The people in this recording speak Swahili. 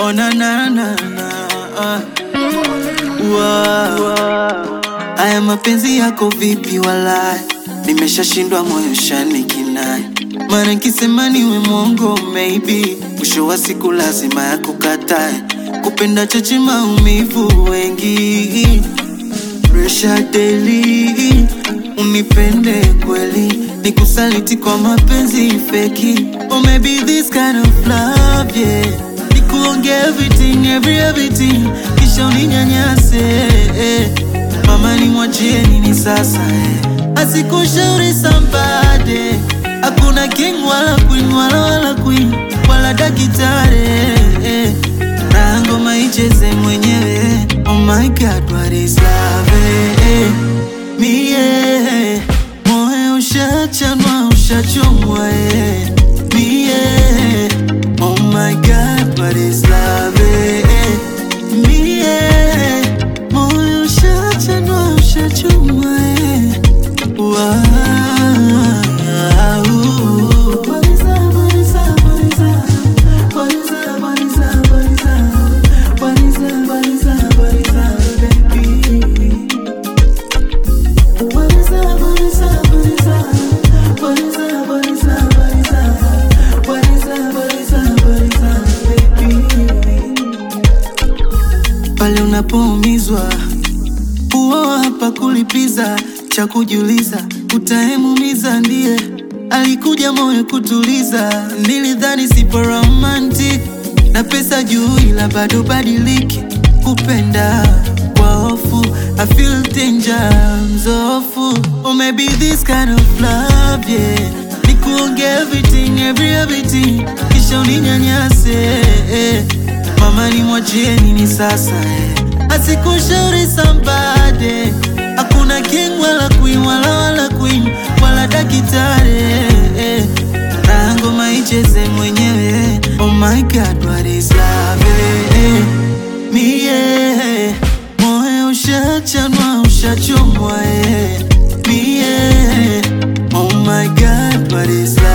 Oh na na na na ah. Wow. Aya mapenzi yako vipi walai Nimeshashindwa moyo shani kinai Mara nkisema niwe mwongo maybe Mwisho wa siku lazima ya kukatae Kupenda choche maumivu wengi Pressure daily Unipende kweli Nikusaliti kwa mapenzi feki Or maybe this kind of love yeah Nikuonge everything, every everything Kisha uninyanyase eh. Mama nimwachie nini sasa eh. Asikushauri sambade Hakuna king wala queen wala wala queen Wala dakitare eh. Na ngoma icheze mwenyewe Oh my god what is love eh. Mie Moyo ushachanwa ushachomwa eh. Mie Oh my god what is love eh. Mie Moyo ushachanwa ushachomwa eh. Wow. What is up, what is up, what is up? What is up, what is up, what is up? What is up, what is up, what is up, baby? What is up, what is up, what is up? What is up, what is up, what is up? What is up, what is up, what is up, baby? Pale unapoumizwa huo hapa kulipiza cha kujiuliza utaemumiza ndiye alikuja moyo kutuliza nilidhani sipo romantic na pesa juu ila bado badiliki kupenda kwa hofu I feel danger mzofu or maybe this kind of love yeah nikuonge everything every everything kisha uninyanyase eh. mama nimwachie nini sasa eh. asikushauri sambade hakuna king wala queen wala wala queen wala dakitare eh. na ngoma icheze mwenyewe oh my god what is love eh. mie moyo ushachanwa ushachomwa eh. mie oh my god what is love